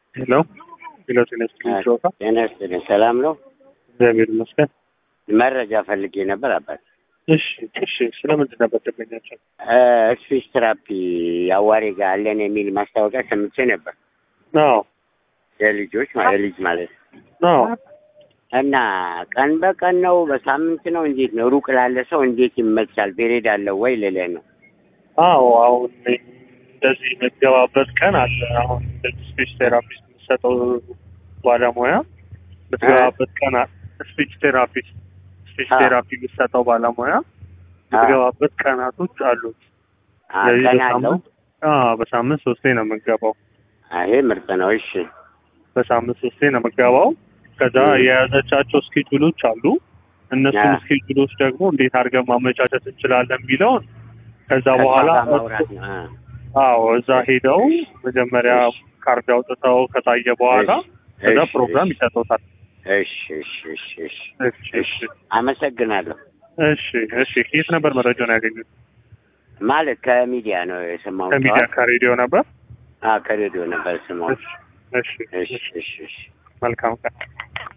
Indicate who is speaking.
Speaker 1: ሄሎ ሄሎ፣ ጤና ይስጥልኝ ጨዋታ
Speaker 2: ጤና ይስጥልኝ። ሰላም ነው?
Speaker 1: እግዚአብሔር ይመስገን።
Speaker 2: መረጃ ፈልጌ ነበር አባት።
Speaker 1: እሺ እሺ፣ ስለምንድን ነበር ደንበኛቸው?
Speaker 2: ስፒች ትራፒ አዋሬ ጋር አለን የሚል ማስታወቂያ ሰምቼ ነበር።
Speaker 1: አዎ
Speaker 2: የልጆች ማለት የልጅ ማለት ነው።
Speaker 1: አዎ
Speaker 2: እና ቀን በቀን ነው በሳምንት ነው እንዴት ነው? ሩቅ ላለ ሰው እንዴት ይመቻል? ፔሬድ አለው ወይ ልልህ ነው።
Speaker 1: አዎ አሁን እንደዚህ የምትገባበት ቀን አለ። አሁን እንደዚህ ስፒች ቴራፒስት የምትሰጠው ባለሙያ የምትገባበት ቀን አለ። ስፒች ቴራፒስት ስፒች
Speaker 2: አዎ።
Speaker 1: ቴራፒ የምትሰጠው ባለሙያ የምትገባበት ቀናቶች አሉት።
Speaker 2: አ፣
Speaker 1: ስለዚህ
Speaker 2: ቀን አለው።
Speaker 1: በሳምንት አዎ በሳምንት ሶስቴ ነው የምትገባው።
Speaker 2: አ፣ ይሄ ምርጥ ነው። እሺ
Speaker 1: በሳምንት ሶስቴ ነው የምትገባው። ከዛ
Speaker 2: እ።
Speaker 1: የያዘቻቸው ስኬጁሎች አሉ። እነሱን
Speaker 2: አ።
Speaker 1: ስኬጁሎች ደግሞ እንዴት አድርገን ማመቻቸት እንችላለን የሚለውን ከዛ
Speaker 2: ከእሷ
Speaker 1: በኋላ
Speaker 2: ጋር ማውራት ነው። አ፣
Speaker 1: አዎ እዛ ሄደው መጀመሪያ
Speaker 2: እሺ።
Speaker 1: ካርድ አውጥተው ከታየ በኋላ
Speaker 2: እሺ፣
Speaker 1: ከዛ
Speaker 2: እሺ፣
Speaker 1: ፕሮግራም ይሰጡታል።
Speaker 2: እሺ እሺ እሺ እሺ
Speaker 1: እሺ እሺ
Speaker 2: አመሰግናለሁ።
Speaker 1: እሺ እሺ። ከየት ነበር መረጃውን ያገኙት?
Speaker 2: ማለት ከሚዲያ ነው የሰማሁት።
Speaker 1: ከሚዲያ ከሬዲዮ ነበር።
Speaker 2: አ፣ ከሬዲዮ ነበር የሰማሁት።
Speaker 1: እሺ እሺ
Speaker 2: እሺ
Speaker 1: እሺ።
Speaker 2: እሺ እሺ
Speaker 1: መልካም ቀን